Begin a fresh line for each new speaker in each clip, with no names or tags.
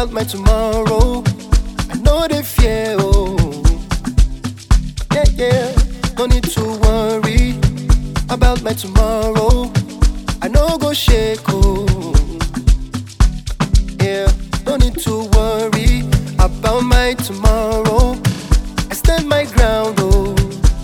about my tomorrow. I know they fear, oh. Yeah, yeah. No need to worry about my tomorrow. I know go shake, oh. Yeah, no need to worry about my tomorrow. I stand my ground, oh.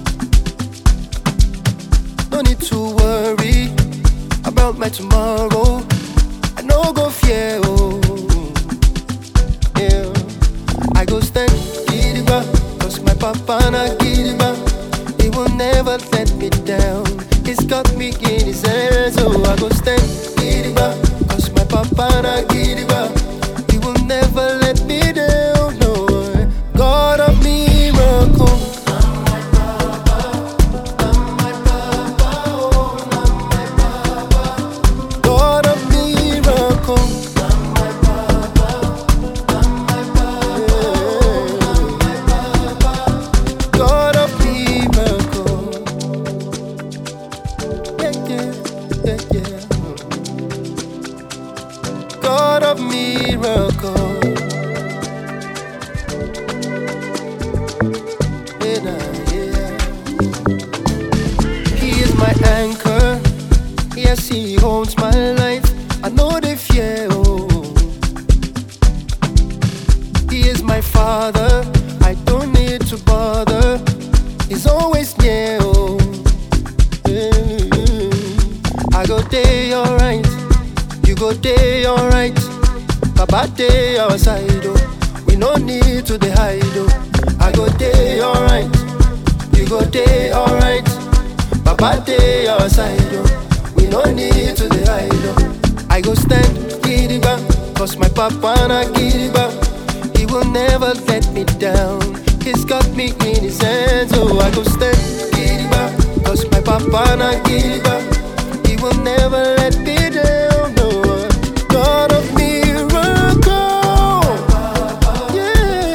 No need to worry about my tomorrow. I know go fear, oh. Yeah, I go stand gidigba, cause my papa na gidigba. He will never let me down. He's got me in his hands, so I go stand gidigba, cause my papa na gidigba. He will never let me down, no. God of miracle. God of miracle. God of miracle. Yeah, yeah, yeah, yeah. God of miracle. Yeah, nah, yeah. He is my anchor. Yes, he holds my life. I know they fear. Oh. He is my father. I don't need to bother. He's always near. Oh. Mm. I go day alright. You go day alright. Baba day outside. Oh. We no need to dey hide. Oh. I go day alright. You go day alright. Baba day outside. Oh. We no need to dey hide. Oh. I go stand gidigba, cause my papa na gidigba. He will never let me down. He's got me in his hands, so I go stand gidigba, cause my papa na gidigba. He will never let me down. No, God of miracle, yeah,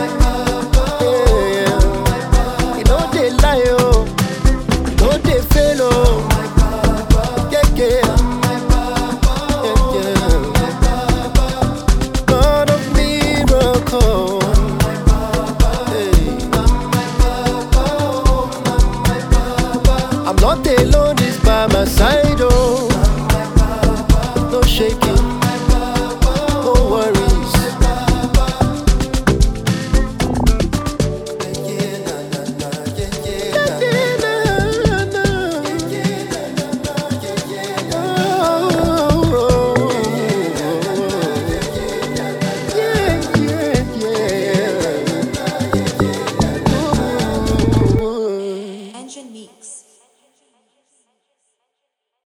yeah. He no dey lie, oh, he no dey fail, oh, yeah, yeah. God of miracle. I'm not alone, it's by my side, oh. No shaking.